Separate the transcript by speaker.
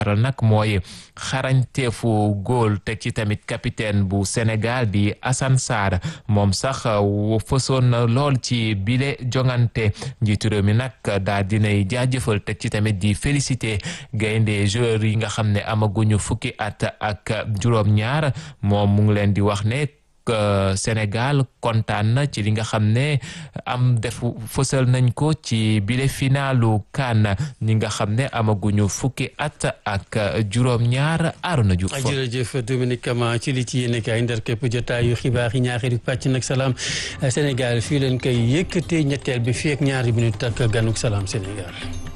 Speaker 1: nag mooy xarañteefu góol teg ci tamit capitaine bu Sénégal di Assane Sarr moom sax fësoon na lool ci bile jongante njiitu réew mi nag daa dinay jaajëfal teg ci tamit di félicité gaynde joueurs yi nga xam ne amaguñu fukki at ak juróom-ñaar moom mu ngi leen di wax ne Sénégal kontaan na ci li nga xam ne am def fësal nañ ko ci bile finalu CAN ñi nga xam ne amaguñu fukki at ak juróom-ñaar Arona Diouf.
Speaker 2: jërëjëf Dominique Kama ci li ci yéen kay ndar képp jotaayu xibaar yi ñaareelu pàcc nag salaam Sénégal fii leen koy yëkkatee ñetteel bi fii ak ñaari minute ak ganuk salaam Sénégal.